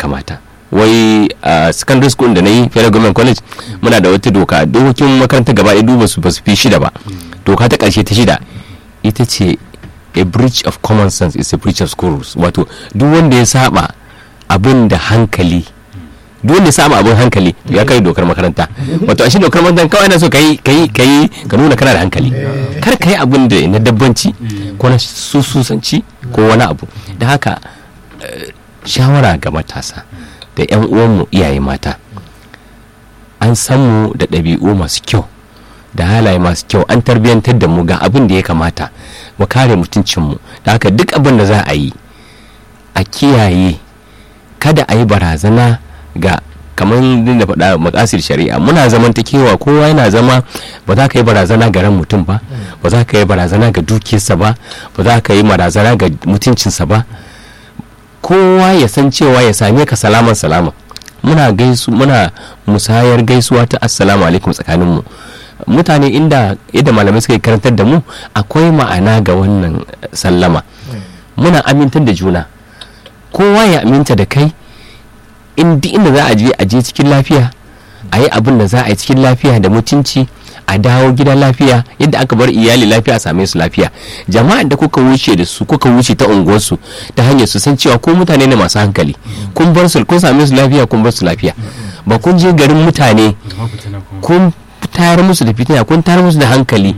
kamata wai a secondary school da na yi federal government college muna da wata doka dokokin makaranta gaba ɗaya duba su ba su fi shida ba doka ta ƙarshe ta shida ita ce a breach of common sense is a breach of school rules wato duk wanda ya saba abin da hankali duk wanda ya saba abin hankali to ya kai dokar makaranta wato a shi dokar makaranta kawai na so kai kai kai ka nuna kana da hankali kar ka yi abin da na dabbanci ko na sususanci ko wani abu da haka eh, shawara ga matasa da 'yan uwanmu iyaye mata an san mu da ɗabi'u masu kyau da halaye masu kyau an tarbiyyantar da mu ga abin da ya kamata mu kare mutuncinmu da haka duk abin da za a yi a kiyaye kada a yi barazana ga kamar da faɗa makasir shari'a muna zamantakewa kowa yana zama ba za ka yi barazana ga ran mutum ba ba za ka yi barazana ga dukiyarsa ba ba za ka yi barazana ga mutuncinsa ba kowa ya san cewa ya same ka salaman salama muna gaisu muna musayar gaisuwa ta assalamu alaikum tsakaninmu mutane inda yadda malamai suka yi karantar da mu akwai ma'ana ga wannan eh, sallama muna amintar da juna kowa ya aminta da kai in duk inda za a je a je cikin lafiya a yi abin da za a yi cikin lafiya da mutunci a dawo gida lafiya yadda aka bar iyali lafiya a same su lafiya jama'an da kuka wuce da su kuka wuce ta unguwarsu ta hanyar su san cewa ko mutane ne masu hankali kun bar su kun same su lafiya kun bar su lafiya ba kun je garin mutane zama fitina kuma kun tayar musu da fitina kun tayar musu da hankali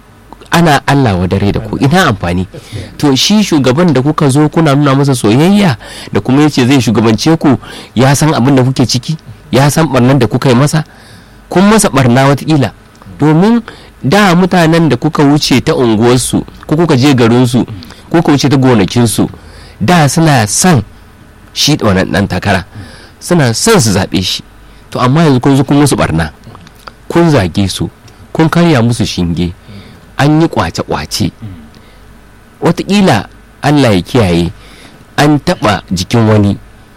ana Allah wa dare da ku ina amfani to shi shugaban da kuka zo kuna nuna masa soyayya da kuma yace zai shugabance ku ya san abin da kuke ciki ya san barnan da kuka yi masa kun masa barna watakila domin da mutanen da kuka wuce ta unguwarsu ko kuka je garinsu ko kuka wuce ta gonakinsu da suna son shi wannan dan takara suna son su zaɓe shi to amma yanzu kun zo kun musu barna kun zage su kun karya musu shinge an yi kwace-kwace watakila allah ya kiyaye an taɓa jikin wani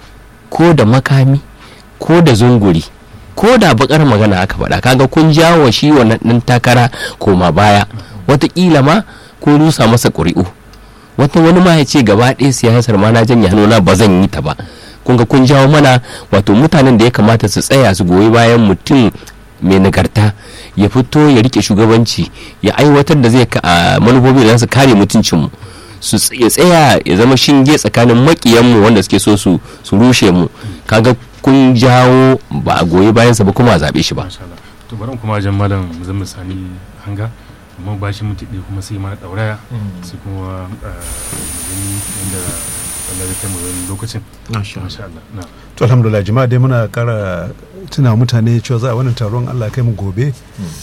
ko da makami ko da zunguri ko da bakar magana aka faɗa kaga kun jawo shi wannan ɗan takara koma baya watakila ma ko rusa masa ƙuri'u wata wani ma ya ce gaba ɗaya siyasar ma na janye hannuna ba zan yi ta ba kun ga kun jawo mana wato mutanen da ya kamata su tsaya su goyi bayan mutum mai nagarta ya fito ya rike shugabanci ya aiwatar da zai a manufofi da za su kare mutuncinmu su ya tsaya ya zama shinge tsakanin makiyanmu wanda suke so su su rushe mu kaga kun jawo ba a goyi bayansa ba kuma a zaɓe shi ba masha Allah to bari mu kuma wajen malam Muzammil Sani hanga amma ba shi mutu ɗaya kuma sai mana ɗauraya sai kuma eh, mu gani yadda Allah ya kai mu wani lokacin masha Allah na to alhamdulillah jama'a dai muna kara tuna mutane cewa za a wannan taron Allah kai mu gobe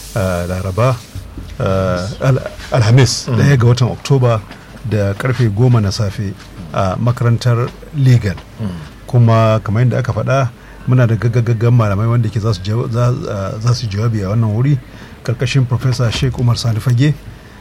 a laraba ah, al- alhamis daya ga watan oktoba da karfe goma na safe a makarantar legal kuma kamar yadda aka faɗa muna da gaggagaggan malamai wanda ke za su jawa- za- ah, za su jawabi a wannan wuri karkashin professor sheikh umar sani fage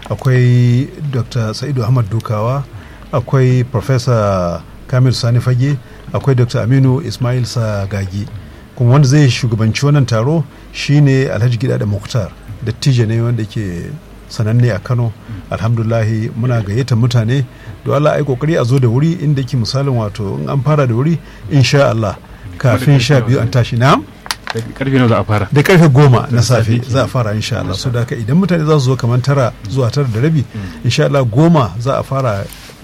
akwai dr sa'idu ahmad dukawa akwai professor kamil sani fage akwai dr aminu ismail sagagi kuma wanda zai shugabanci wannan taro shine alhaji gida da muktar dattijo ne wanda ke sananne a kano alhamdulahi muna gayyata mutane da Allah ai kokari a zo da wuri inda ke misalin wato in an fara da wuri insha Allah kafin sha biyu an tashi na karfe nawa za a fara da karfe goma na safe za a fara insha Allah so da haka idan mutane za su zo kamar tara zuwa tara da rabi insha Allah goma za a fara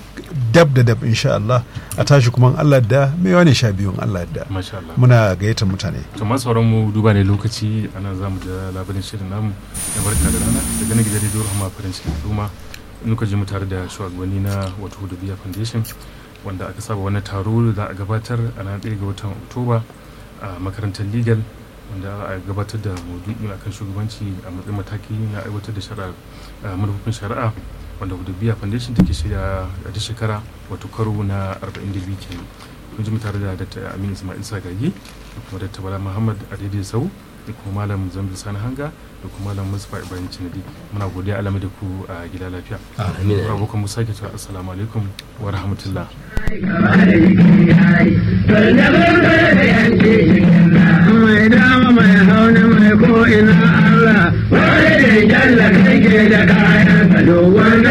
dab da dab insha Allah a tashi kuma in Allah da mai wani sha biyun Allah da masha Allah muna gayyatar mutane to masu sauran mu duba ne lokaci ana za mu da labarin shirin namu na barka da rana daga nan gidan rediyo rahama farin cikin al'umma muka je mu tare da shugabanni na wato hudubiya foundation wanda aka saba wani taro da za a gabatar a ranar ɗaya ga watan oktoba a makarantar legal wanda a gabatar da maudu'i akan shugabanci a matsayin mataki na aiwatar da shari'a a manufofin shari'a wanda hudubiya foundation take shirya a duk shekara wato karo na 42 kenan mun ji mu tare da dr aminu ismail sagagi da kuma dr bala muhammad a daidai sau da kuma malam zambi sani hanga da kuma malam mustapha ibrahim cinadi muna godiya alama da ku a gida lafiya Amin. abokan mu sake cewa assalamu alaikum wa rahmatullah mai dama mai hauna mai ko'ina Allah wani da jalla kake da kayan ka dogon